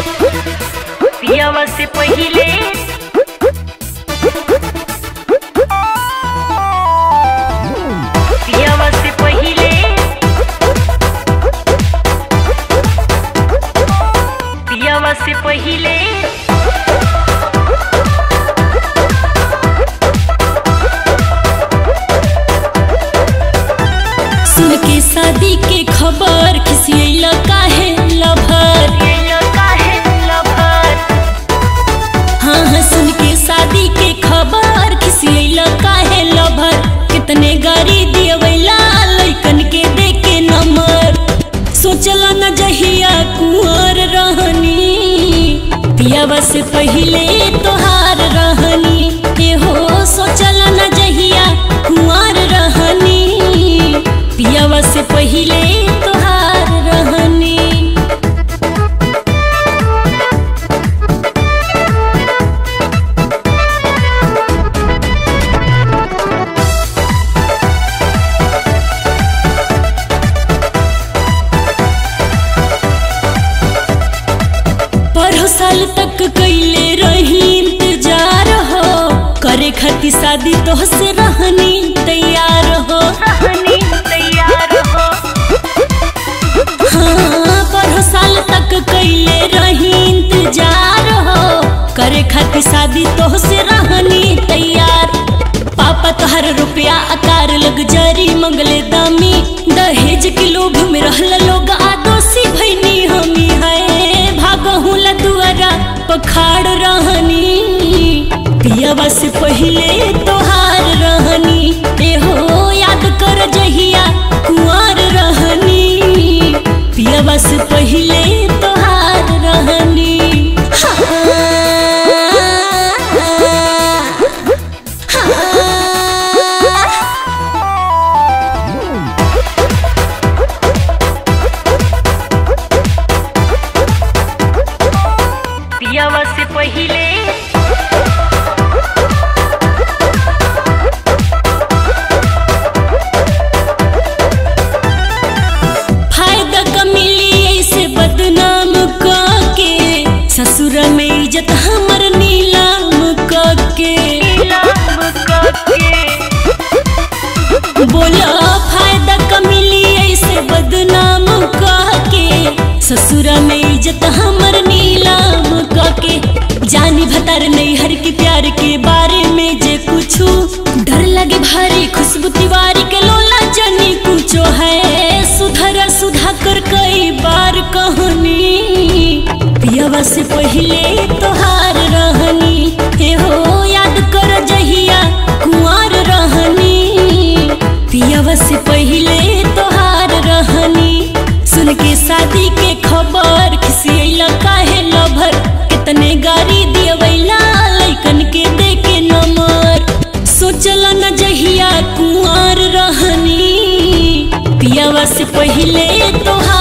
पियावा से पहिले पियावा से पहिले पियावा से पहिले सुन के शादी के खबर खिसियल काहे लभर हाँ हाँ सुन के शादी के खबर खिसियल काहे लभर कितने गाड़ी दियवैला लइकन के दे के नंबर सोचल न जहिया कुंवर रहनी पियावा से पहिले तोहार रहनी ए हो सोचल न जहिया कुंवर रहनी पियावा से पहिले तोहार रहनी पढ़ो साल तक कैले रही इंतजार हो करे खातिर शादी तोहसे रहनी तैयार हो हाँ पढ़ो साल तक कैले रही इंतजार हो करे खातिर शादी तोहसे रहनी तैयार पापा तोहर रुपया आकार लग जरी मंगले दामी दहेज के लोभ में रहल लोग आदोसी भैनी हमी है भागहू ला दुआरा पखाड़ रहनी पियावा से पहिले तोहार रहनी ए हो याद कर जहिया कुंवर रहनी पियावा से पहिले तोहार रहनी हाँ, हाँ। पियावा से पहिले फायदा का मिली ऐसे बदनाम के ससुर में इज्जत हमर नीलाम के बोला फायदा का मिली ऐसे बदनाम के ससुर में इज्जत हमर नीलाम के जानी भतार नहीं हर के प्यार के बारे में जे कुछ डर लगे भारी खुशबू तिवारी के लोला जनी कुछो है सुधर सुधा कर कई बार कहनी पियावा से पहिले तोहार रहनी हे हो याद कर जहिया कुंवर रहनी पियावा से पहिले तोहार रहनी सुन के शादी के खबर खिसियला काहे लभर कितने गाड़ी दियवैला लइकन के दे के नंबर सोचल न जहिया कुंवर रहनी पियावा से पहिले तोहार